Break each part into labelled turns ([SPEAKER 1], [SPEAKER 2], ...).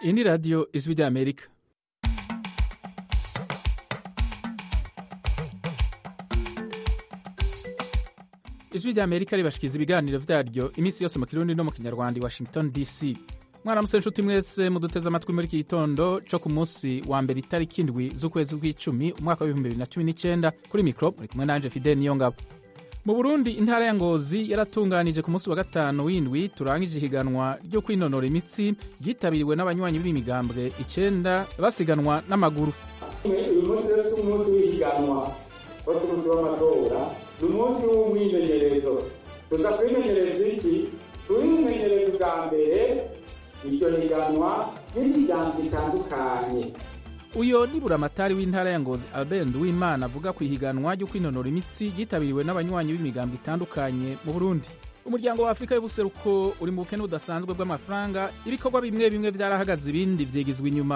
[SPEAKER 1] iyi ni radiyo ijwi ry'amerika ijwi ry'amerika ribashikiriza ibiganiro vyaryo iminsi yose mu kirundi no mu kinyarwanda i washington dc mwaramutse nshuti mwese muduteze amatwi muri iki gitondo co ku munsi wa mbere itariki indwi z'ukwezi kw'icumi umwaka w'ibihumbi bibiri na cumi n'icenda kuri mikro muri kumwe nanje fidel niyongabo mu burundi intara ya ngozi yaratunganije ku munsi wa gatanu w'indwi turangije ihiganwa ryo kwinonora imitsi ryitabiriwe n'abanywanyi b'imigambwe icenda basiganwa n'amaguru
[SPEAKER 2] uyu munsi rero si umunsi w'ihiganwa wose umunsi w'amatora ni umunsi w'umwimenyerezo tuza kwimenyereza iki twimenyereza ubwa mbere iryo higanwa n'imiryango itandukanye
[SPEAKER 1] uyo ni buramatari w'intara ya ngozi albert nduwimana avuga ku ihiganwa ryo kwinonora imitsi ryitabiriwe n'abanywanyi b'imigambo itandukanye mu burundi umuryango wa afurika y'ubuseruko uri mu bukene budasanzwe bw'amafaranga ibikorwa bimwe bimwe vyarahagaze ibindi vyigizwa inyuma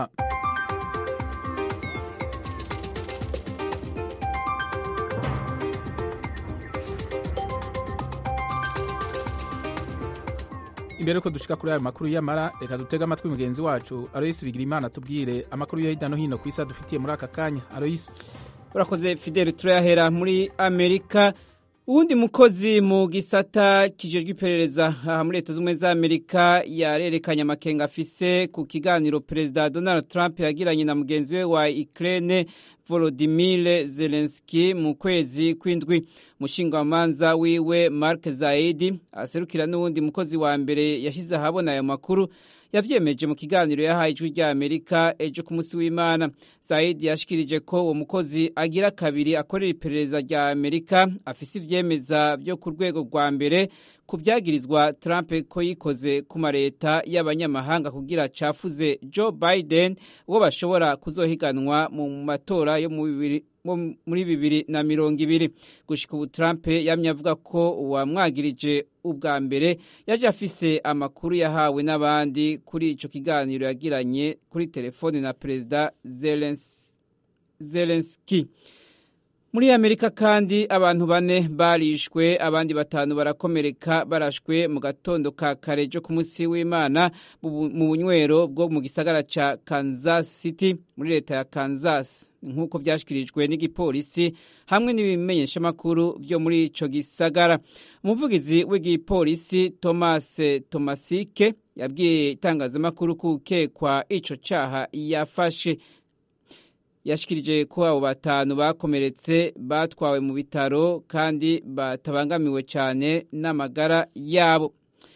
[SPEAKER 1] imbere yuko dushika kuri ayo makuru y'amara reka dutege amatwi mugenzi wacu aloyisi bigirimana tubwire amakuru yo hirya no hino ku isi adufitiye muri aka kanya aloyisi
[SPEAKER 3] urakoze fideli turayahera muri amerika uwundi mukozi mu gisata kijejwe iperereza aha muri leta z'ubumwe za amerika yarerekanye amakenga afise ku kiganiro perezida donald trump yagiranye na mugenzi we wa ukraine volodimir zelenski mu kwezi kw'indwi umushingamanza wiwe mark zaidi aserukira n'uwundi mukozi wa mbere yashyize ahabona ayo makuru yavyemeje mu kiganiro yahaye ijwi rya amerika ejo ku munsi w'imana zaidi yashikirije ko uwo mukozi agira kabiri akorera iperereza rya amerika afise ivyemeza vyo ku rwego rwa mbere ku vyagirizwa trump ko yikoze ku mareta y'abanyamahanga kugira cafuze joe biden uwo bashobora kuzohiganwa mu matora yo mu bibiri muri bibiri na mirongo ibiri gushika ubu trump yamye avuga ko uwamwagirije ubwa mbere yaje afise amakuru yahawe n'abandi kuri ico kiganiro yagiranye kuri telefone na perezida zelenski muri amerika kandi abantu bane barishwe abandi batanu barakomereka barashwe mu gatondo ka kare jo ku munsi w'imana mu bunywero bwo mu gisagara ca kansas city muri leta ya kansas nk'uko vyashikirijwe n'igipolisi hamwe n'ibimenyeshamakuru vyo muri ico gisagara umuvugizi w'igipolisi thomas tomasike yabwiye itangazamakuru kukekwa ico caha yafashe yashikirije ko abo batanu bakomeretse batwawe mu bitaro kandi batabangamiwe cyane n'amagara yabo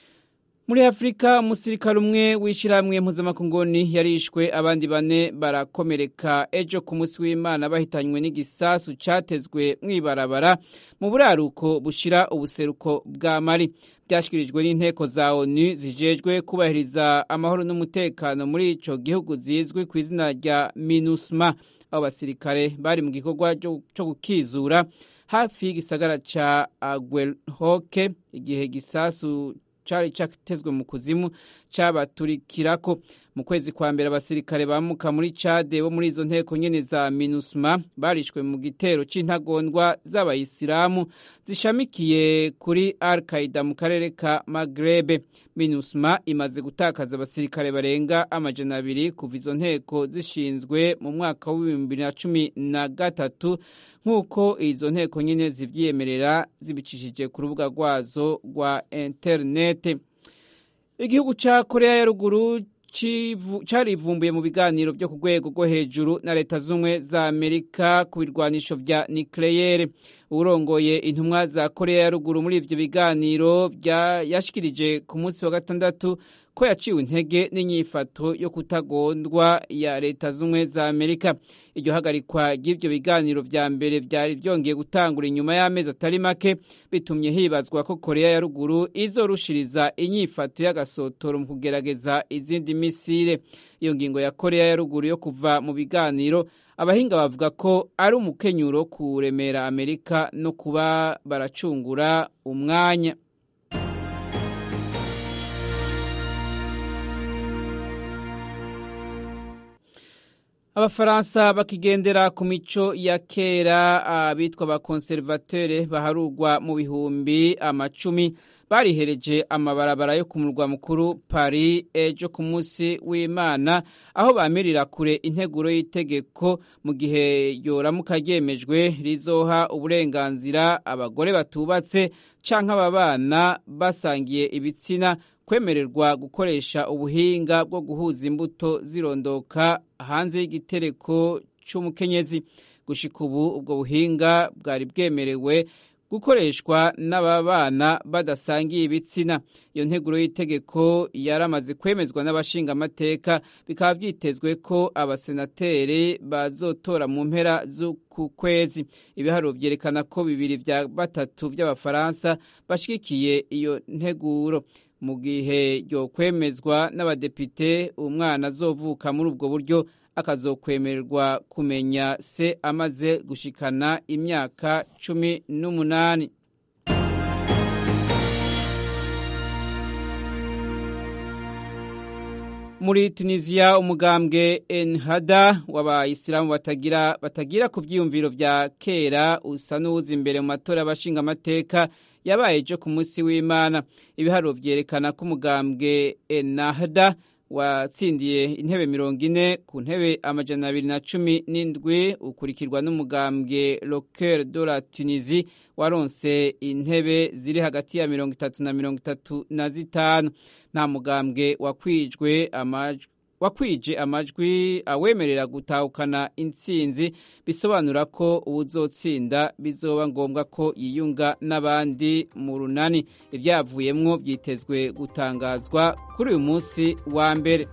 [SPEAKER 3] muri afurika umusirikare umwe w'ishyirahamwe mpuzamakunguni yarishwe abandi bane barakomereka ejo ku munsi w'imana bahitanywe n'igisasu cyatezwe mw'ibarabara mu buraruko bushira ubuseruko bwa mari byashyikirijwe n'inteko za onu zijejwe kubahiriza amahoro n'umutekano muri ico gihugu zizwi ku izina rya minusma abo basirikare bari mu gikorwa cyo gukizura hafi y'igisagara ca agwelhoke igihe gisasu cari catezwe mu kuzimu cabaturikirako mu kwezi kwa mbere abasirikare bamuka muri cade bo muri izo nteko nyene za minusma barishwe mu gitero c'intagondwa z'abayisilamu zishamikiye kuri al qaida mu karere ka magrebe minusma imaze gutakaza abasirikare barenga amajana abiri kuva izo nteko zishinzwe mu mwaka w'ibihumbi bibiri na cumi na gatatu nk'uko izo nteko nyene zivyiyemerera zibicishije ku rubuga rwazo rwa interinete igihugu ca korea ya ruguru carivumbuye mu biganiro vyo ku rwego rwo hejuru na leta z'ubumwe za amerika ku birwanisho vya nikleyere urongoye intumwa za korea ya ruguru muri ivyo biganiro yashikirije ku munsi wa gatandatu ko yaciwe intege n'inyifato yo kutagondwa ya leta z'ubumwe za amerika iryo hagarikwa ry'ivyo biganiro vya mbere vyari vyongeye gutangura inyuma y'amezi atari make bitumye hibazwa ko korea ya ruguru izorushiriza inyifato y'agasotoro mu kugerageza izindi misile iyo ngingo ya korea ya ruguru yo kuva mu biganiro abahinga bavuga ko ari umukenyuro kuremera amerika no kuba baracungura umwanya abafaransa bakigendera ku mico ya kera abitwa abakonservatere baharurwa mu bihumbi amacumi barihereje amabarabara yo ku murwa mukuru Paris ejo ku munsi w'Imana aho bamirira kure integuro y'itegeko mu gihe yoramuka ryemejwe rizoha uburenganzira abagore batubatse canke ababana basangiye ibitsina kwemererwa gukoresha ubuhinga bwo guhuza imbuto zirondoka hanze y'igitereko cy'umukenyezi gushika ubu ubwo buhinga bwari bwemerewe gukoreshwa n'ababana badasangiye ibitsina iyo nteguro y'itegeko yaramaze kwemezwa n'abashingamateka bikaba byitezwe ko abasenateri bazotora mu mpera z'uku kwezi ibiharuro byerekana ko bibiri bya batatu by'abafaransa bashyigikiye iyo nteguro mu gihe ryo kwemezwa n'abadepite umwana azovuka muri ubwo buryo akazokwemererwa kumenya se amaze gushikana imyaka cumi n'umunani muri tunisiya umugambwe enhada w'abayisilamu batagira batagira ku byiyumviro bya kera usa n'uwuza imbere mu matora y'abashingamateka yabaye ejo ku munsi w'imana ibiharuro byerekana ko umugambwe enahda watsindiye intebe mirongo ine ku ntebe amajana abiri na cumi n'indwi ukurikirwa n'umugambwe loker de la tunisie waronse intebe ziri hagati ya mirongo itatu na mirongo itatu na zitanu nta mugambwe wakwijwe amajwi wakwije amajwi awemerera gutahukana intsinzi bisobanura ko uwuzotsinda bizoba ngombwa ko yiyunga n'abandi mu runani ibyavuyemwo byitezwe gutangazwa kuri uyu munsi wa mbere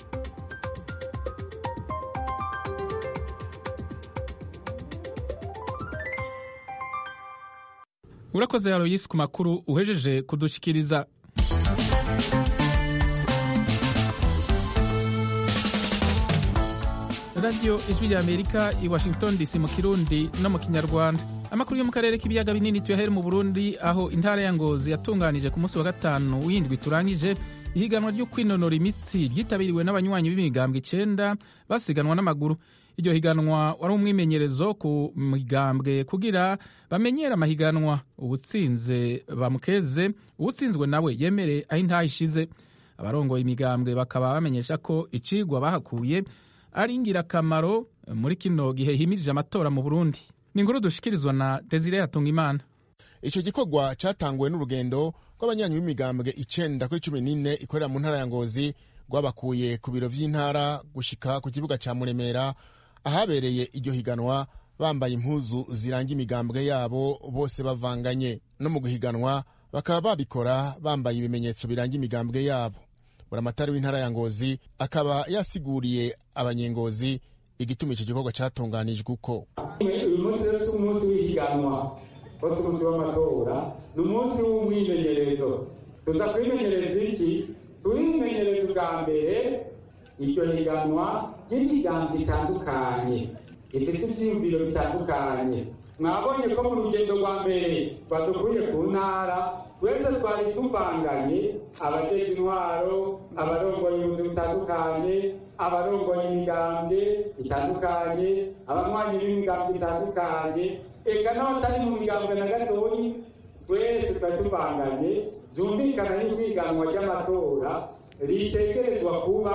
[SPEAKER 1] urakoze aloyisi ku makuru uhejeje kudushikiriza radiyo ijwi rya amerika i washington dc mu kirundi no mu kinyarwanda amakuru yo mu karere k'ibiyaga binini tuyahere mu burundi aho intara ya ngozi yatunganije ku munsi wa gatanu w'indwi turangije ihiganwa ryo kwinonora imitsi ryitabiriwe n'abanywanyi b'imigambwe icenda basiganwa n'amaguru iryo higanwa wari umwimenyerezo ku migambwe kugira bamenyere amahiganwa ubutsinze bamukeze uwutsinzwe nawe yemere aho intaha ishize abarongoye imigambwe bakaba bamenyesha ko icigwa bahakuye ari ingirakamaro muri kino gihe himirije amatora mu burundi ni inkuru dushikirizwa na desire hatungimana
[SPEAKER 4] icyo gikorwa cyatanguwe n'urugendo rw'abanyanyi b'imigambwe icenda kuri cumi n'ine ikorera mu ntara ya ngozi rwabakuye ku biro vy'intara gushika ku kibuga ca muremera ahabereye iryo higanwa bambaye impuzu ziranga imigambwe yabo bose bavanganye no mu guhiganwa bakaba babikora bambaye ibimenyetso biranga imigambwe yabo buramatari w'intara ya ngozi akaba yasiguriye abanyengozi igituma icyo gikorwa cyatunganijwe uko
[SPEAKER 2] uyu munsi rero si umunsi w'ihiganwa ko si umunsi w'amatora ni umunsi w'umwimenyerezo tuza kwimenyereza iki turimenyereza ubwa mbere iryo higanwa ry'imigambi itandukanye ifite ibyiyumviro bitandukanye mwabonye ko mu rugendo rwa mbere badukuye ku ntara wese twari tuvanganye abajeje intwaro abarongoye ubuzi butandukanye abarongoye imigambwe itandukanye abanywanyi b'imigambwe itandukanye eka n'abatari mu migambwe na gatoyi twese twari tuvanganye byumvikana n'ihiganwa ry'amatora ritegerezwa kuba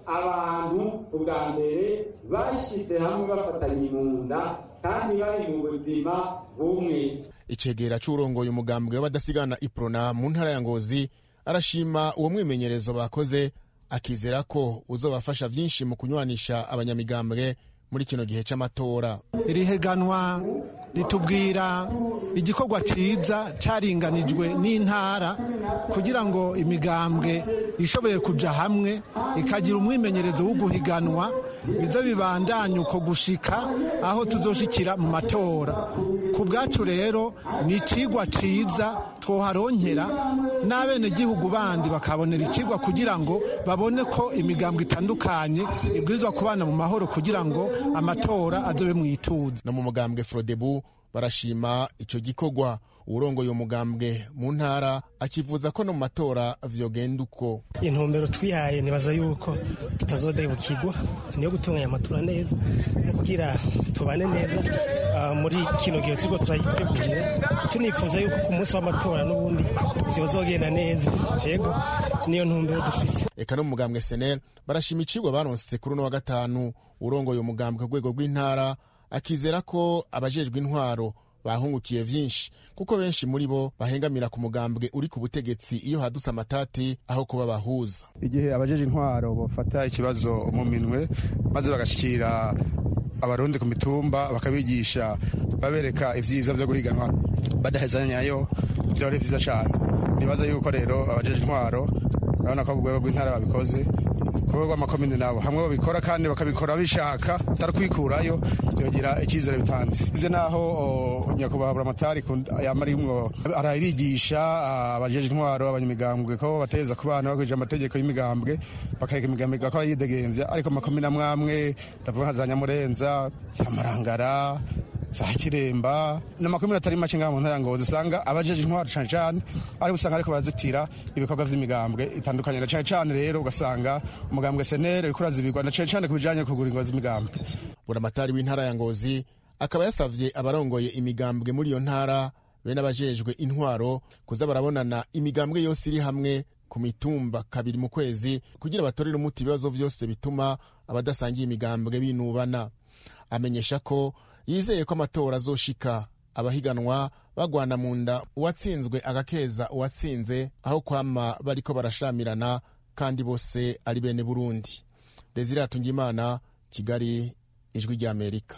[SPEAKER 2] abantu ubwa mbere bashyize hamwe bafatanye mu nda kandi bari mu buzima bumwe
[SPEAKER 4] icegera c'urongoye umugambwe w'abadasigana iprona mu ntara ya ngozi arashima uwo mwimenyerezo bakoze akizera ko uzobafasha vyinshi mu kunywanisha abanyamigambwe muri kino gihe c'amatora
[SPEAKER 5] iri higanwa ritubwira igikorwa ciza caringanijwe n'intara kugira ngo imigambwe ishoboye kuja hamwe ikagira umwimenyerezo wo guhiganwa biza bibandanya uko gushika aho tuzoshikira mu matora ku bwacu rero ni icigwa ciza twoharonkera n'abenegihugu bandi bakabonera icigwa kugira ngo babone ko imigambwe itandukanye ibwirizwa kubana mu mahoro kugira ngo amatora azobe mu ituze
[SPEAKER 4] no mu mugambwe frodebu barashima ico gikorwa uwurongoye uwo mugambwe mu ntara akivuza ko no mu matora vyogenda uko
[SPEAKER 6] intumbero twihaye nibaza yuko tutazodahibukirwa niyo gutunganya amatora neza no kugira tubane neza uh, muri kino gihe turiko turayitegurira tunifuza yuko ku munsi w'amatora n'ubundi vyozogenda neza yego niyo ntumbero dufise
[SPEAKER 4] eka no mu mugambwe senel barashima icigwa baronse kuri uno wa gatanu urongoye umugambwe ku rwego rw'intara akizera ko abajejwe intwaro bahungukiye vyinshi kuko benshi muri bo bahengamira ku mugambwe uri ku butegetsi iyo hadutse amatati aho kuba bahuza
[SPEAKER 7] igihe abajeje intwaro bafata ikibazo mu minwe maze bagashikira abarundi ku mitumba bakabigisha babereka ivyiza vyo guhiganwa badahezanyayo vyoba ari vyiza cane nibaza yuko rero abajeje intwaro urabona ko urwego rw'intara babikoze ku rwego rw'amakomine nabo hamwe babikora kandi bakabikora bishaka atari kwikurayo byogira icyizere bitanze ivyo naho nyakubahwa buramatari yama arimwo ararigisha abajeje intwaro abanyamigambwe ko bateza ku bana bakurikije amategeko y'imigambwe bakareka imigambwe igakora yidegemvya ariko amakomine amwe amwe ndavuga nka za nyamurenza za marangara za kiremba n'amakomine atari make ngaha mu ntara ngozi usanga abajeje intwaro cane cane ariko usanga ariko barazitira ibikorwa vy'imigambwe itandukanye na cane cane rero ugasanga umugambwe senere uriko urazibirwa na cane cane ku bijanye kugura ingo z'imigambwe
[SPEAKER 4] buramatari w'intara ya ngozi akaba yasavye abarongoye imigambwe muri iyo ntara be n'abajejwe intwaro kuza barabonana imigambwe yose iri hamwe ku mitumba kabiri mu kwezi kugira batorere umuti ibibazo vyose bituma abadasangiye imigambwe binubana amenyesha ko yizeye ko amatora azoshika abahiganwa bagwana mu nda uwatsinzwe agakeza uwatsinze aho kwama bariko barashamirana kandi bose ari bene burundi desire hatungimana kigali ijwi ry'amerika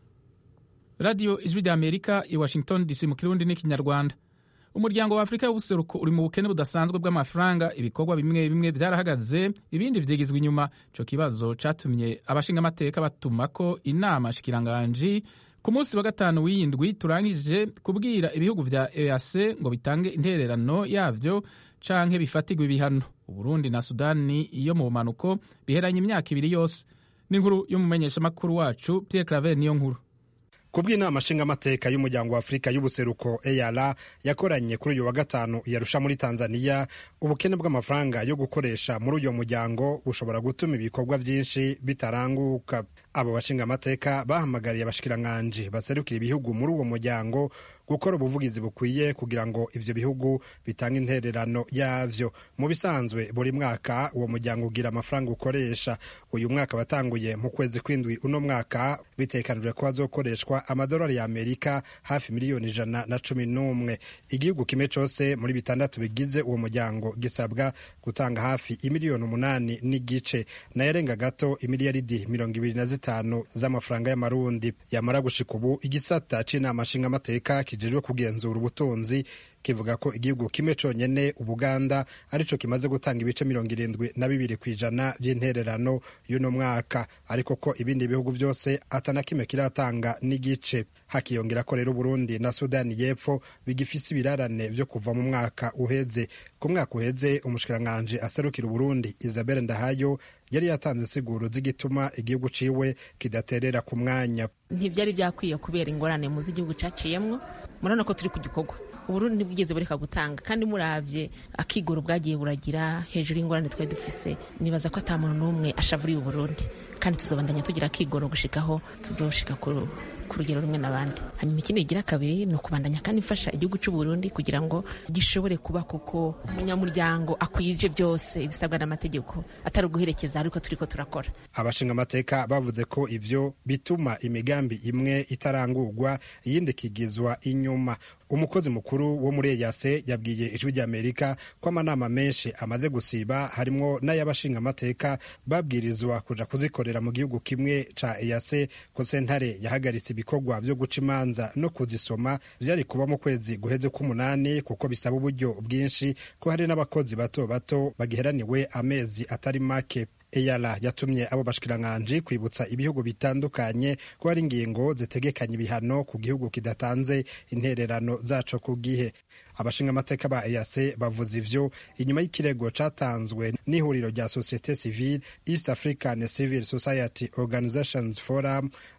[SPEAKER 1] radiyo ijwi ry'amerika i washington dc mu kirundi n'ikinyarwanda umuryango wa afurika y'ubuseruko uri mu bukene budasanzwe bw'amafaranga ibikorwa bimwe bimwe vyarahagaze ibindi vyigizwa inyuma ico kibazo catumye abashingamateka batuma ko inama shikiranganji ku munsi wa gatanu w'iyindwi turangije kubwira ibihugu vya eac ngo bitange intererano yavyo canke bifatirwe ibihano uburundi na sudani iyo mu bumanuko biheranye imyaka ibiri yose n'inkuru y'umumenyeshamakuru wacu pierre claver niyo nkuru
[SPEAKER 8] kubw'inama nshingamateka y'umuryango wa afurika y'ubuseruko eyara yakoranye kuri uyu wa gatanu yarusha muri tanzania ubukene bw'amafaranga yo gukoresha muri uyu muryango bushobora gutuma ibikorwa byinshi bitaranguka abo bashingamateka bahamagariye abashikiranganji baserukira ibihugu muri uwo muryango gukora ubuvugizi bukwiye kugira ngo ivyo bihugu bitange intererano yavyo mu bisanzwe buri mwaka uwo muryango ugira amafaranga ukoresha uyu mwaka watanguye mu kwezi kw'indwi uno mwaka bitekanijwe ko hazokoreshwa amadolari ya amerika hafi miliyoni ijana na cumi n'umwe igihugu kimwe cose muri bitandatu bigize uwo muryango gisabwa gutanga hafi imiliyoni umunani n'igice nayarenga gato imiliyaridi mirongo ibiri na zitanu z'amafaranga y'amarundi yamara gushika ubu igisata c'inama nshingamateka kijejwe kugenzura ubutunzi kivuga ko igihugu kimwe conyene ubuganda arico kimaze gutanga ibice mirongo irindwi na bibiri ku ijana vy'intererano y'uno mwaka ariko ko ibindi bihugu vyose atana kimwe kiratanga n'igice hakiyongera ko rero Burundi na Sudani y'Epfo bigifise ibirarane vyo kuva mu mwaka uheze ku mwaka uheze umushikiranganji aserukira Burundi Isabelle Ndahayo yari yatanze insiguro z'igituma igihugu ciwe kidaterera ku mwanya
[SPEAKER 9] ntibyari byakwiye kubera ingorane muzi igihugu caciyemwo murabona ko turi ku gikorwa uburundi ntibwigeze bureka gutanga kandi murabye akigoro bwagiye buragira hejuru y'ingorane twari dufise nibaza ko ata muntu n'umwe ashavuriye uburundi kandi tuzobandanya tugira akigoro gushikaho tuzoshika ku rugero rumwe n'abandi hanyuma ikindi kigira kabiri ni ukubandanya kandi mfasha igihugu c'uburundi kugira ngo gishobore kuba koko umunyamuryango akwije byose ibisabwa n'amategeko atari uguherekeza ariko turiko turakora
[SPEAKER 8] abashinga amateka bavuze ko ivyo bituma imigambi imwe itarangurwa iyindi ikigizwa inyuma umukozi mukuru wo muri eyase yabwiye ijwi ry'amerika ko amanama menshi amaze gusiba harimwo n'ay'abashinga amateka babwirizwa kuja kuzikorera mu gihugu kimwe ca eyase ko sentare yahagaritse ibikorwa vyo guca imanza no kuzisoma vyari kuba mu kwezi guheze k'umunani kuko bisaba uburyo bwinshi ko hari n'abakozi bato bato bagiheraniwe amezi atari make eyara yatumye abo bashikiranganji kwibutsa ibihugu bitandukanye ko hari ingingo zitegekanya ibihano ku gihugu kidatanze intererano zaco ku gihe abashinga amateka ba EAC bavuze ivyo inyuma y'ikirego catanzwe n'ihuriro rya societe civile East African Civil Society Organizations Forum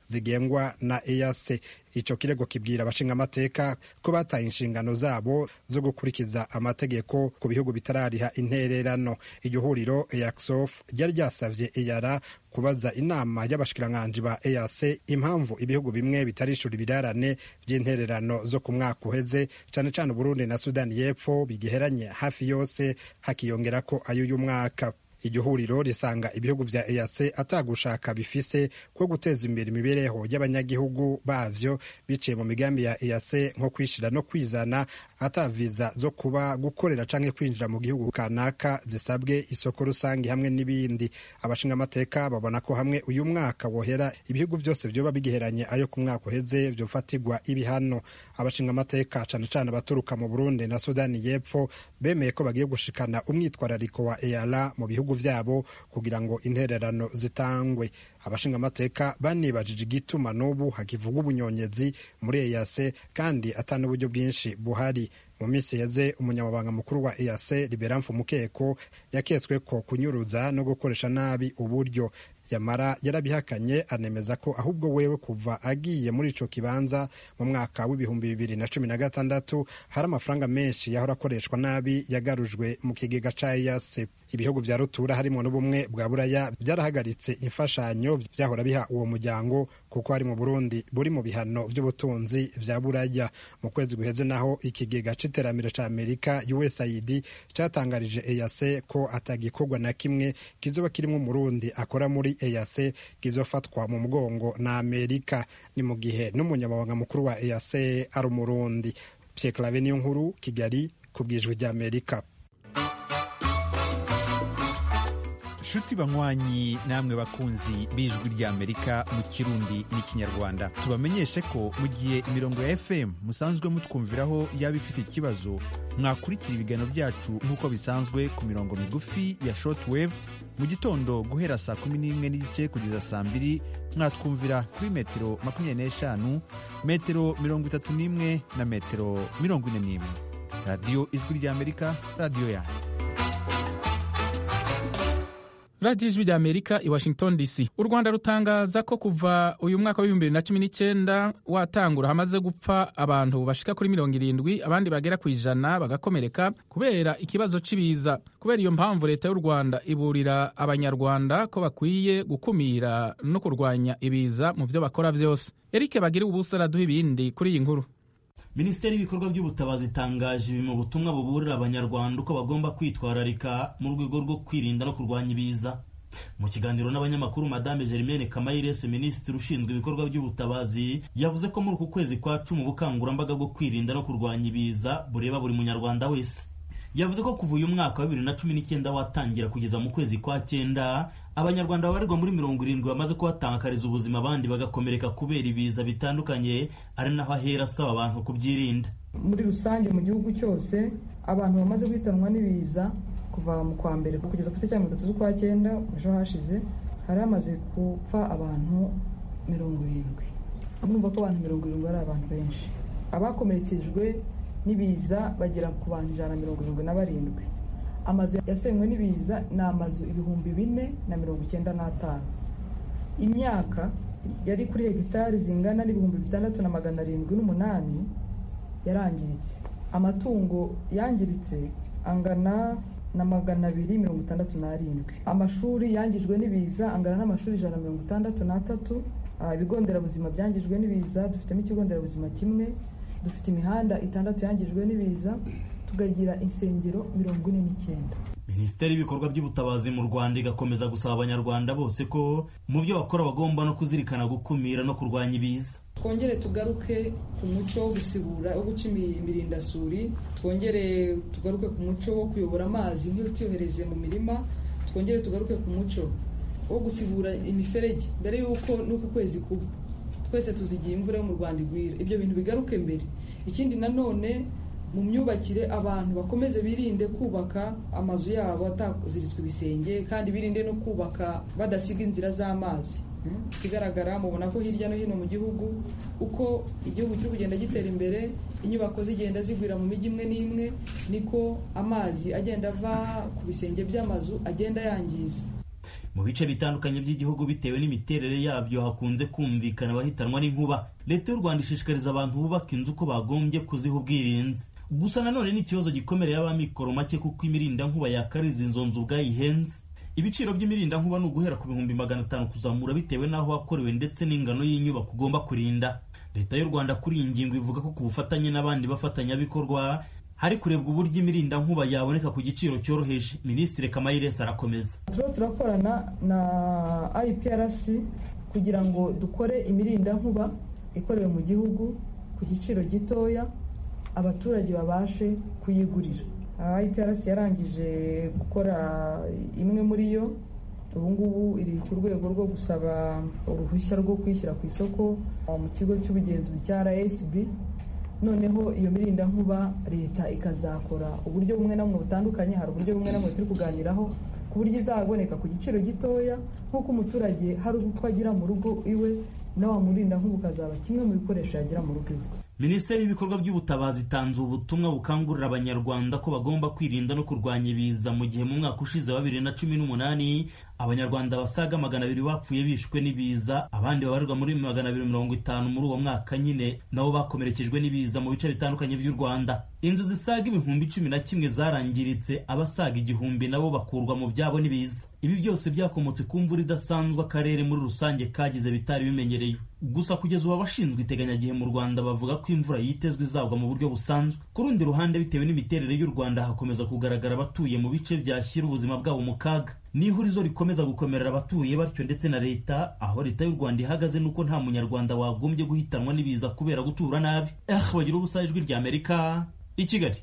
[SPEAKER 8] zigengwa na EAC ico kirego kibwira abashingamateka ko bataye inshingano zabo zo gukurikiza amategeko ku bihugu bitarariha intererano iryo huriro EACSOF ryari ryasavye EARA kubaza inama y'abashikiranganji ba EAC impamvu ibihugu bimwe bitarishura ibirarane vy'intererano zo ku mwaka uheze cane cane Burundi na Sudani y'Epfo bigiheranye hafi yose hakiyongerako ay'uyu mwaka iryo huriro risanga ibihugu vya EAC atagushaka bifise ko guteza imbere imibereho y'abanyagihugu bavyo biciye mu migambi ya EAC nko kwishira no kwizana ataviza zo kuba gukorera canke kwinjira mu gihugu kanaka zisabwe isoko rusange hamwe n'ibindi abashingamateka babona ko hamwe uyu mwaka wohera ibihugu byose vyoba bigiheranye ayo ku mwaka uheze vyofatirwa ibihano abashingamateka cane cane abaturuka mu Burundi na Sudani y'Epfo bemeye ko bagiye gushikana umwitwarariko wa EALA mu bihugu vyabo kugira ngo intererano zitangwe abashingamateka banibajije igituma n'ubu hakivuga ubunyonyezi muri EAC kandi ata n'uburyo bwinshi buhari mu minsi yeze umunyamabanga mukuru wa EAC Liberamfu Mukeko yaketswe ko kunyuruza no gukoresha nabi uburyo yamara yarabihakanye anemeza ko ahubwo wewe kuva agiye muri ico kibanza mu mwaka w'ibihumbi bibiri na cumi na gatandatu hari amafaranga menshi yahora akoreshwa nabi yagarujwe mu kigega ca EAC ibihugu vya rutura harimo n'ubumwe bwa buraya byarahagaritse imfashanyo vyahora biha uwo muryango kuko hari mu burundi buri mu bihano vy'ubutunzi vya buraya mu kwezi guheze naho ikigega c'iterambere ca amerika usaid catangarije eac ko atagikorwa na kimwe kizoba kirimwo umurundi akora muri eac kizofatwa mu mugongo na amerika ni mu gihe n'umunyamabanga mukuru wa eac ari umurundi pierre clave niyo nkuru kigali ku bwijwi ry'amerika
[SPEAKER 10] nshuti banywanyi namwe bakunzi b'ijwi ry'amerika mu kirundi n'ikinyarwanda tubamenyeshe ko mu gihe imirongo ya fm musanzwe mutwumviraho yaba ifite ikibazo mwakurikira ibiganiro byacu nk'uko bisanzwe ku mirongo migufi ya shortwave mu gitondo guhera saa kumi n'imwe n'igice kugeza saa mbiri mwatwumvira kuri metero makumyabiri n'eshanu metero mirongo itatu n'imwe na metero mirongo ine n'imwe radiyo ijwi ry'amerika radiyo yanyu
[SPEAKER 1] radiyo ijwi ry'amerika i washington dc u rwanda rutangaza ko kuva uyu mwaka w'ibihumbi bibiri na cumi n'icyenda watangura hamaze gupfa abantu bashika kuri mirongo irindwi abandi bagera ku ijana bagakomereka kubera ikibazo cy'ibiza kubera iyo mpamvu leta y'u rwanda iburira abanyarwanda ko bakwiye gukumira no kurwanya ibiza mu byo bakora byose eric bagire ubusa araduha ibindi kuri iyi nkuru
[SPEAKER 11] minisiteri y'ibikorwa by'ubutabazi itangaje ibi mu butumwa buburira abanyarwanda uko bagomba kwitwararika mu rwego rwo kwirinda no kurwanya ibiza mu kiganiro n'abanyamakuru madame germaine kamayirese minisitiri ushinzwe ibikorwa by'ubutabazi yavuze ko muri uku kwezi kwa cumi ubukangurambaga bwo kwirinda no kurwanya ibiza bureba buri munyarwanda wese yavuze ko kuva uyu mwaka wa bibiri na cumi n'icyenda watangira kugeza mu kwezi kwa cyenda abanyarwanda babarirwa muri mirongo irindwi bamaze kuhatakariza ubuzima abandi bagakomereka kubera ibiza bitandukanye ari naho ahera asaba abantu kubyirinda
[SPEAKER 12] muri rusange mu gihugu cyose abantu bamaze guhitanwa n'ibiza kuva mu kwa mbere kugeza ku itariki mirongo itatu z'ukwa cyenda ejo hashize hari hamaze gupfa abantu mirongo irindwi mwumva ko abantu mirongo irindwi ari abantu benshi abakomerekejwe n'ibiza bagera ku bantu ijana na mirongo irindwi na barindwi amazu yasenywe n'ibiza ni amazu ibihumbi bine na mirongo icyenda n'atanu imyaka yari kuri hegitari zingana n'ibihumbi bitandatu na magana arindwi n'umunani yarangiritse amatungo yangiritse angana na magana abiri mirongo itandatu n'arindwi amashuri yangijwe n'ibiza angana n'amashuri ijana na mirongo itandatu n'atatu ibigo nderabuzima byangijwe n'ibiza dufitemo ikigo nderabuzima kimwe dufite imihanda itandatu yangijwe n'ibiza tukagira insengero mirongo ine n'icyenda
[SPEAKER 11] minisiteri y'ibikorwa by'ubutabazi mu rwanda igakomeza gusaba abanyarwanda bose ko mu byo bakora bagomba no kuzirikana gukumira no kurwanya ibiza
[SPEAKER 12] twongere tugaruke ku muco wo gusibura wo guca imirindasuri twongere tugaruke ku muco wo kuyobora amazi ntituyohereze mu mirima twongere tugaruke ku muco wo gusibura imiferege mbere y'uko n'uku kwezi kuba twese tuzigiye imvura yo mu rwanda igwira ibyo bintu bigaruke mbere ikindi nanone mu myubakire abantu bakomeze birinde kubaka amazu yabo ataziritswe ibisenge kandi birinde no kubaka badasiga inzira z'amazi ikigaragara mubona ko hirya no hino mu gihugu uko igihugu kiri kugenda gitera imbere inyubako zigenda zigwira mu mijyi imwe n'imwe niko amazi agenda ava ku bisenge by'amazu agenda yangiza
[SPEAKER 11] mu bice bitandukanye by'igihugu bitewe n'imiterere yabyo hakunze kumvikana abahitanwa n'inkuba leta y'u rwanda ishishikariza abantu bubaka inzu ko bagombye kuziha ubwirinzi gusa nanone ni ikibazo gikomere y'abamikoro make kuko imirindankuba yakariza izo nzu ubwayihenze ibiciro by'imirindankuba ni uguhera ku bihumbi magana atanu kuzamura bitewe n'aho wakorewe ndetse n'ingano y'inyubako ugomba kurinda leta y'u rwanda kuri iyi ngingo ivuga ko ku bufatanye n'abandi bafatanyabikorwa hari kurebwa uburyo imirindankuba yaboneka ku giciro cyoroheje minisitiri kamayiresi arakomeza
[SPEAKER 12] turiho turakorana na iprc kugira ngo dukore imirindankuba ikorewe mu gihugu ku giciro gitoya abaturage babashe kuyigurira iprc yarangije gukora imwe muri yo ubu ngubu iri ku rwego rwo gusaba uruhushya rwo kwishyira ku isoko mu kigo cy'ubugenzuzi cya rsb noneho iyo mirindankuba leta ikazakora uburyo bumwe na bumwe butandukanye hari uburyo bumwe na bumwe turi kuganiraho ku buryo izaboneka ku giciro gitoya nk'uko umuturage hari utwo agira mu rugo iwe na wa murindankuba ukazaba kimwe mu bikoresho yagira mu rugo iwe
[SPEAKER 11] minisiteri y'ibikorwa by'ubutabazi itanze ubutumwa bukangurira abanyarwanda ko bagomba kwirinda no kurwanya ibiza mu gihe mu mwaka ushize wa bibiri na cumi n'umunani abanyarwanda basaga magana abiri bapfuye bishwe n'ibiza abandi babarirwa muri magana abiri mirongo itanu muri uwo mwaka nyine nabo bakomerekejwe n'ibiza mu bice bitandukanye by'u rwanda inzu zisaga ibihumbi cumi na kimwe zarangiritse abasaga igihumbi nabo bakurwa mu byabo n'ibiza ibi byose byakomotse ku mvura idasanzwe akarere muri rusange kagize bitari bimenyereye gusa kugeza ubu abashinzwe iteganyagihe mu rwanda bavuga ko imvura yitezwe izagwa mu buryo busanzwe ku rundi ruhande bitewe n'imiterere y'u rwanda hakomeza kugaragara abatuye mu bice byashyira ubuzima bwabo mu kaga n'ihurizo rikomeza gukomerera abatuye batyo ndetse na leta aho leta y'u rwanda ihagaze nuko nta munyarwanda wagombye guhitanwa n'ibiza kubera gutura nabi eh bagira ubusa ijwi rya amerika i kigali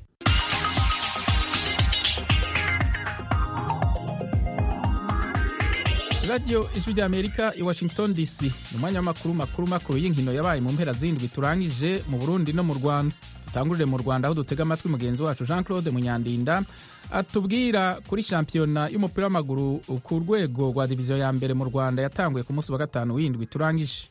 [SPEAKER 1] radiyo ijwi rya amerika i washington dc ni umwanya w'amakuru makuru makuru y'inkino yabaye mu mpera z'indwi turangije mu burundi no mu rwanda dutangurire mu rwanda aho dutega amatwi mugenzi wacu jean claude munyandinda atubwira kuri shampiyona y'umupira w'amaguru ku rwego rwa diviziyo ya mbere mu rwanda yatanguye ku munsi wa gatanu w'indwi turangije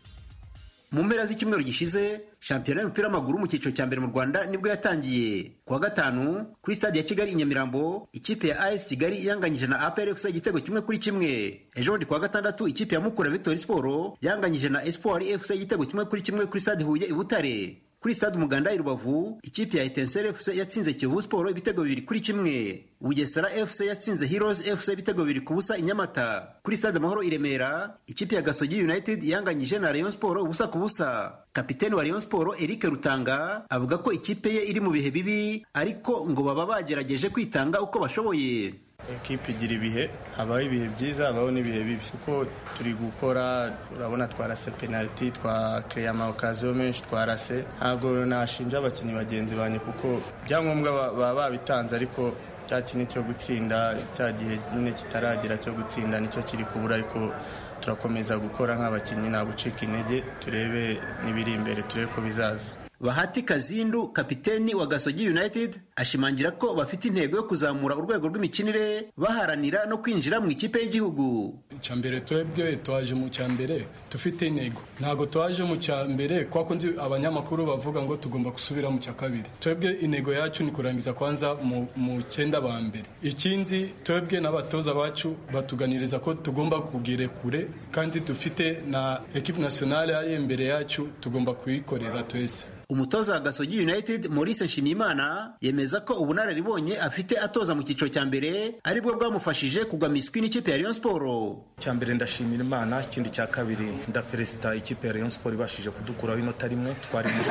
[SPEAKER 13] mu mpera z'icyumweru gishize shampiyona y'umupira w'amaguru mu cyiciro cya mbere mu rwanda nibwo yatangiye ku wa gatanu kuri stade ya kigali i nyamirambo ikipe ya as kigali yanganyije na apr fc igitego kimwe kuri kimwe ejo bundi ku wa gatandatu ikipe ya mukura victory sport yanganyije na espoir fc igitego kimwe kuri kimwe kuri stade huye i butare kuri stade umuganda i rubavu ikipe ya etensere fc yatsinze kiyovu sport ibitego bibiri kuri kimwe bugesera fc yatsinze heroes fc ibitego bibiri ku busa i nyamata kuri stade amahoro i remera ikipe ya gasogi united yanganyije na rayon sport ubusa ku busa kapiteni wa rayon sport eric rutanga avuga ko ikipe ye iri mu bihe bibi ariko ngo baba bagerageje kwitanga uko bashoboye
[SPEAKER 14] ekipe igira ibihe habaho ibihe byiza habaho n'ibihe bibi kuko turi gukora urabona twarase penaliti twakereye amakaziyo menshi twarase ntabwo nashinja abakinnyi bagenzi banjye kuko ibyangombwa baba babitanze ariko cya kintu cyo gutsinda cya gihe nyine kitaragera cyo gutsinda nicyo kiri kubura ariko turakomeza gukora nk'abakinnyi nta gucika intege turebe n'ibiri imbere turebe ko bizaza
[SPEAKER 13] bahati kazindu kapiteni wa gasogi united ashimangira ko bafite intego yo kuzamura urwego rw'imikinire baharanira no kwinjira mu ikipe y'igihugu
[SPEAKER 15] icyambere twebwe twaje mu cyambere dufite intego ntabwo twaje mu cyambere kuko nzi abanyamakuru bavuga ngo tugomba gusubira mu cya kabiri twebwe intego yacu ni kurangiza kwanza mu cyenda ba mbere ikindi twebwe n'abatoza bacu batuganiriza ko tugomba kugera kure kandi dufite na ekipe nasiyonale ari imbere yacu tugomba kuyikorera twese
[SPEAKER 13] umutoza wa gasogi united maurice nshimiyimana yemeza ko ubunararibonye afite atoza mu cyiciro cya mbere aribwo bwamufashije kugwa miswi n'ikipe ya rayon siporo
[SPEAKER 16] icya mbere ndashimira imana ikindi cya kabiri ndafelisita ikipe ya rayon siporo ibashije kudukuraho inota rimwe twari muri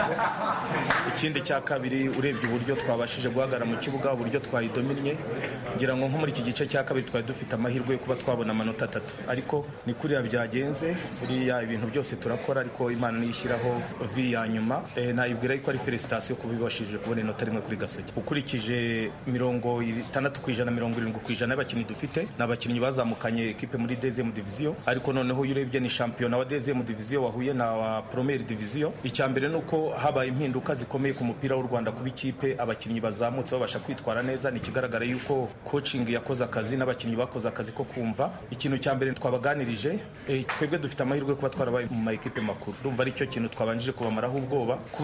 [SPEAKER 16] ikindi cya kabiri urebye uburyo twabashije guhagarara mu kibuga uburyo twayidominnye ngira ngo nko muri iki gice cya kabiri twari dufite amahirwe yo kuba twabona amanota atatu ariko ni kuriya byagenze buriya ibintu byose turakora ariko imana niyo ishyiraho vi ya nyuma nayibwira yuko ari felicitasiyo kuba ibashije kubona inota rimwe kuri gasogi ukurikije mirongo itandatu ku ijana mirongo irindwi ku ijana y'abakinnyi dufite ni abakinnyi bazamukanye ekipe muri dezemu diviziyo ariko noneho iyo urebye ni shampiyona wa dezemu diviziyo wahuye na wa promeri diviziyo icya mbere ni uko habaye impinduka zikomeye ku mupira w'u rwanda kuba ikipe abakinnyi bazamutse babasha kwitwara neza ni ikigaragara yuko coaching yakoze akazi n'abakinnyi bakoze akazi ko kumva ikintu cya mbere twabaganirije twebwe dufite amahirwe kuba twarabaye mu ma ekipe makuru ndumva ari cyo kintu twabanjije kubamaraho ubwoba kuba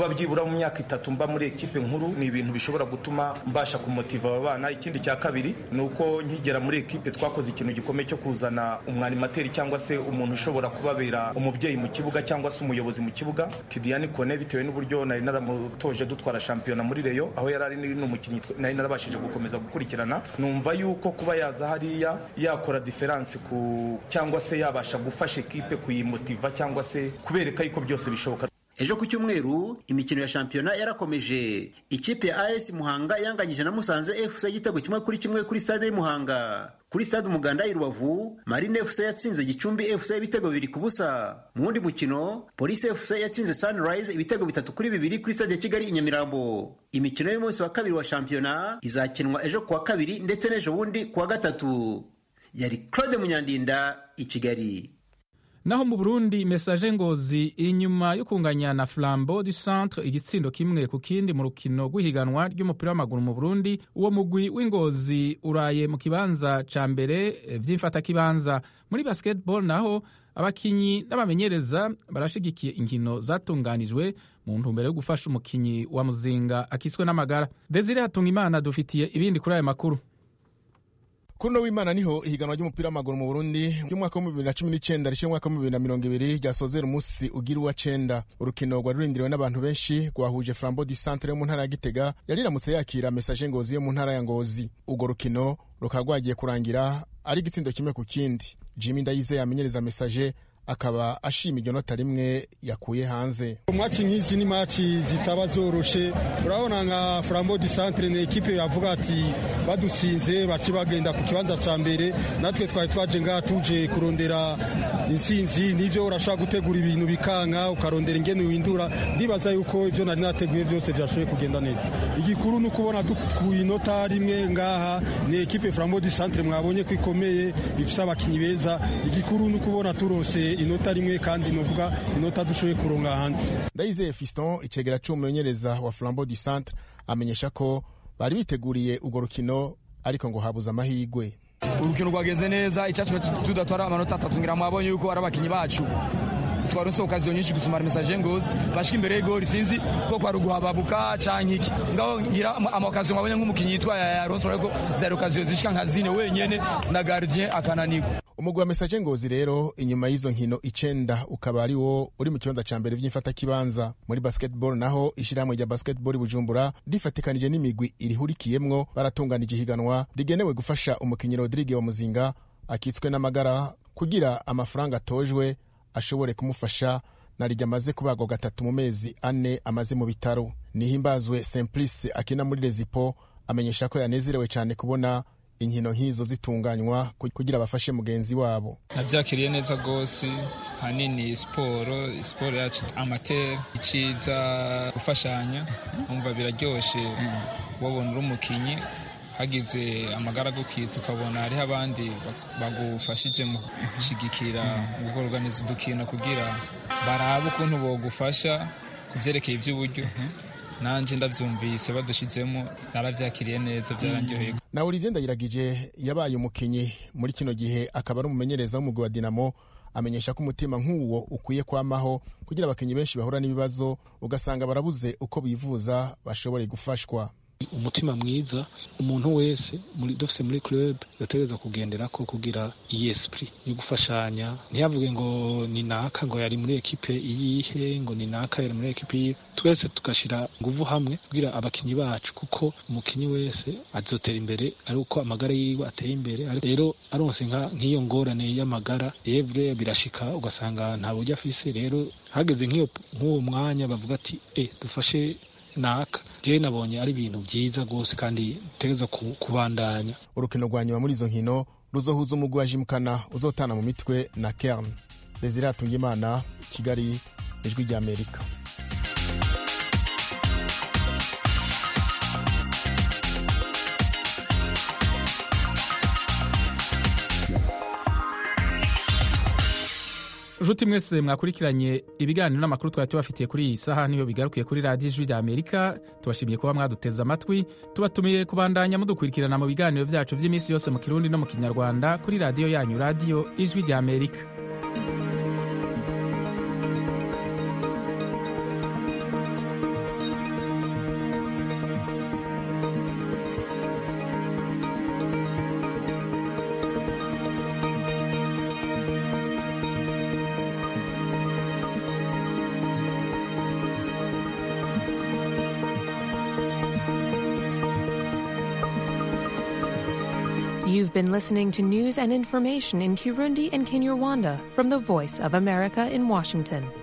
[SPEAKER 16] byibura mu myaka itatu mba muri ekipe nkuru ni ibintu bishobora gutuma mbasha kumotiva aba bana ikindi cya kabiri ni uko nkigera muri ekipe twakoze ikintu gikomeye cyo kuzana umwanimateri cyangwa se umuntu ushobora kubabera umubyeyi mu kibuga cyangwa se umuyobozi mu kibuga Tidiane Kone bitewe n'uburyo nari naramutoje dutwara shampiyona muri Reyo aho yari ari n'umukinnyi nari narabashije gukomeza gukurikirana numva yuko kuba yaza hariya yakora diferanse ku cyangwa se yabasha gufasha ekipe kuyimotiva cyangwa se kubereka yuko byose bishoboka
[SPEAKER 13] ejo ku cyumweru imikino ya shampiyona yarakomeje ikipe ya as muhanga yanganyije na musanze fc igitego kimwe kuri kimwe kuri stade y'umuhanga kuri stade umuganda i rubavu marine fc yatsinze gicumbi fc ibitego bibiri ku busa mu wundi mukino polisi fc yatsinze sunrise ibitego bitatu kuri bibiri kuri stade ya kigali i nyamirambo imikino y'umunsi wa kabiri wa shampiyona izakinwa ejo ku wa kabiri ndetse n'ejo bundi ku wa gatatu yari claude munyandinda i kigali
[SPEAKER 1] naho mu burundi mesaje ngozi inyuma yo kunganya na flambo du centre igitsindo kimwe ku kindi mu rukino rw'ihiganwa ry'umupira w'amaguru mu burundi uwo mugwi w'ingozi uraye mu kibanza ca mbere vy'imfatakibanza muri basketball naho abakinyi n'abamenyereza barashigikiye inkino zatunganijwe mu ntumbero yo gufasha umukinyi wa muzinga akiswe n'amagara desire hatunga imana dufitiye ibindi kuri aya makuru
[SPEAKER 4] kuri uno w'imana niho ihiganwa ry'umupira w'amaguru mu burundi ry'umwaka wa bibiri na cumi n'icyenda rishyira umwaka wa bibiri na mirongo ibiri ryasozera umunsi ugira uwa cenda urukino rwari rurindiriwe n'abantu benshi rwahuje flambo du centre yo mu ntara ya gitega yari iramutse yakira mesaje ngozi yo mu ntara ya ngozi urwo rukino rukaba rwagiye kurangira ari igitsindo kimwe ku kindi jimmy ndayizeye amenyereza mesaje akaba ashima iryo nota rimwe yakuye hanze
[SPEAKER 17] maci nk'izi ni maci zitaba zoroshe urabona nka flambo du centre ni ekipe yavuga ati badutsinze baci bagenda ku kibanza ca mbere natwe twari twaje ngaha tuje kurondera intsinzi nivyo urashobora gutegura ibintu bikanka ukarondera ingene windura ndibaza yuko ivyo nari nateguye vyose vyashoboye kugenda neza igikuru ni ukubona dukuye inota rimwe ngaha ni ekipe flambo du centre mwabonye ko ikomeye ifise abakinyi beza igikuru ni ukubona turonse inota rimwe kandi novuga inota dushoboye kuronga hanze
[SPEAKER 4] ndayizeye fiston icegera c'umumenyereza wa flambo du centre amenyesha ko bari biteguriye urwo rukino ariko ngo habuze amahigwe
[SPEAKER 18] urukino rwageze neza icyatumye tudatwara amanota atatu ngira mwabonye yuko ari abakinyi bacu twaronse okaziyo nyinshi gusumara mesaje ngozi bashika imbere y'igori sinzi ko kwari uguhababuka canke iki ngaho ngira amakaziyo mwabonye nk'umukinyi yitwa yaronse ariko zari okaziyo zishika nka zine wenyene na gardien akananirwa
[SPEAKER 4] umugwi wa mesaje ngozi rero inyuma y'izo nkino icenda ukaba ari wo uri mu kibanza ca mbere vy'imfatakibanza muri basketball naho ishirahamwe rya basketball bujumbura rifatikanije n'imigwi irihurikiyemwo baratunganije ihiganwa rigenewe gufasha umukinyi rodrigue wa muzinga akitswe n'amagara kugira amafaranga atojwe ashobore kumufasha narijya amaze kubagwa gatatu mu mezi ane amaze mu bitaro nihimbazwe simplice akina muri rezipo amenyesha ko yanezerewe cyane kubona inkino nk'izo zitunganywa kugira bafashe mugenzi wabo
[SPEAKER 19] nabyakiriye neza rwose hanini siporo siporo yacu amateri iciza gufashanya umva biraryoshe wabona uri umukinnyi hagize amagara gukiza ukabona hariho abandi bagufashije mu gushyigikira gukorganiza udukino kugira barabe ukuntu bogufasha ku byerekeye iby'uburyo nanjye ndabyumvise badushyizemo narabyakiriye neza byarangyoheye
[SPEAKER 4] na olivier ndayiragije yabaye umukinnyi muri kino gihe akaba ari umumenyereza w'umugwi wa dinamo amenyesha ko umutima nk'uwo ukwiye kwamaho kugira abakinnyi benshi bahura n'ibibazo ugasanga barabuze uko bivuza bashobore gufashwa
[SPEAKER 20] umutima mwiza umuntu wese muri dufise muri club yategereza kugendera ko kugira iyi esprit yo gufashanya ntiyavuge ngo ni naka ngo yari muri ekipe iyihe ngo ni naka yari muri ekipe iyihe twese tugashira nguvu hamwe kugira abakinyi bacu kuko umukinyi wese azotera imbere ari uko amagara yiwe ateye imbere rero aronse nk'iyo ngorane y'amagara evre birashika ugasanga nta buryo afise rero hageze nk'uwo mwanya bavuga ati e dufashe naka jewe nabonye ari ibintu byiza rwose kandi utegereza kubandanya
[SPEAKER 4] urukino rwa nyuma muri izo nkino ruzohuza umugwi wa jimukana uzotana mu mitwe na kern desire hatungimana kigali ijwi ry'amerika
[SPEAKER 1] nshuti mwese mwakurikiranye ibiganiro n'amakuru twari tubafitiye kuri iyi saha niyo bigarukiye kuri radiyo ijwi rya amerika tubashimiye kuba mwaduteze amatwi tubatumiye kubandanya mudukurikirana mu biganiro byacu by'iminsi yose mu kirundi no mu kinyarwanda kuri radiyo yanyu radiyo ijwi rya amerika
[SPEAKER 21] You've been listening to news and information in Kirundi and Kinyarwanda from the Voice of America in Washington.